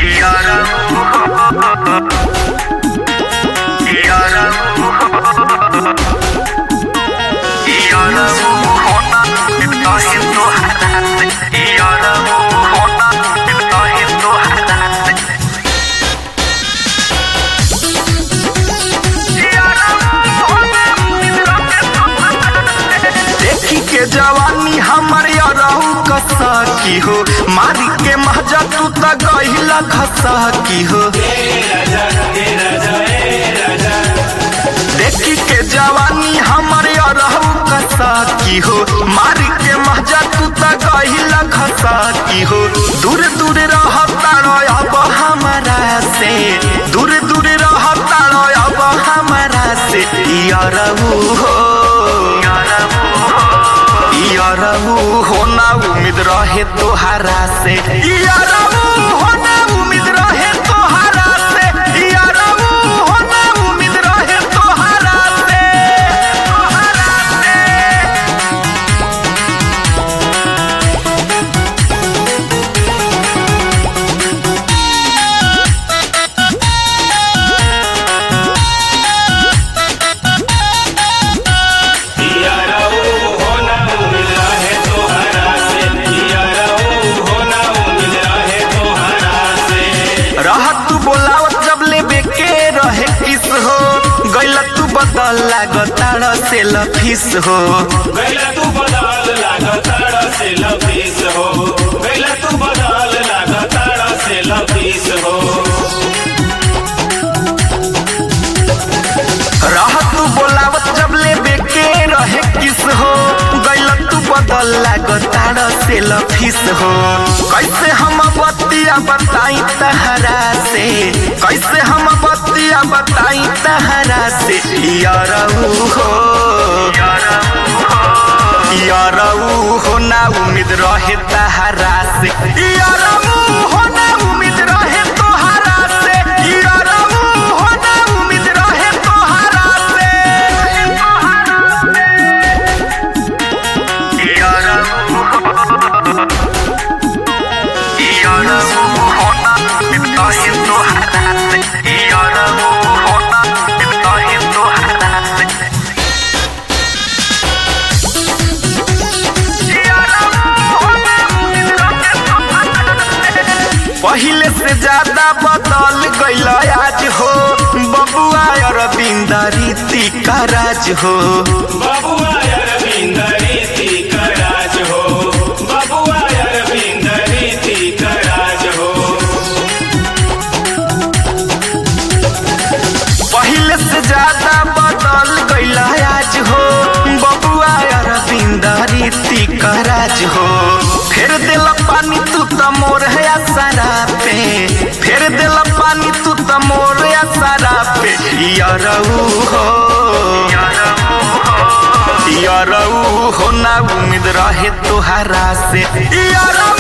देखी के जवानी हमर रहू कसा की हो मारी के महजा तू त गहिला खसा की हो देखी के जवानी हमर रहू कसा की हो मारी के महजा तू त गहिला खसा की हो दूर दूर रहता अब हमारा से दूर दूर रहता अब हमारा से यारहू हो यारहू होना उम्मीद रहे तोहरा से यारहू होना उम्मीद रहे तोहरा से यारहू होना उम्मीद रहे तोहरा से तोहरा से रहत तू बोलावत जब लेबे के रहे किस हो गैला तू बदल लागताड़ से लफिस हो गैला तू बदाल लागताड़ा से लफीस हो गैला तू बदाल लागताड़ा से लफीस हो रहत तू बोलावत जब लेबे के रहे किस हो गैला तू बदल लागताड़ से लफिस हो कैसे हम बतिया बताई तहरा से कैसे हम बतिया बताई तहरा से यारहू हो यारहू हो ना उम्मीद रहे तहरा से यारहू हो ना उम्मीद रहे तोहरा से यारहू हो ना उम्मीद रहे तोहरा से पहिले से ज्यादा बदल गईल आज हो बबुआ अरविंद रीति का राज हो बबुआ अरविंद रीति का राज हो बबुआ अरविंद रीति का राज हो पहिले से ज्यादा बदल गईल आज हो बबुआ अरविंद रीति का राज हो फेर दिल पानी तू त मोर है सारा पे फेर दिल पानी तू त मोर है सारा पे यारहू हो यारहू हो ना उम्मीद रहे तोहरा से यारहू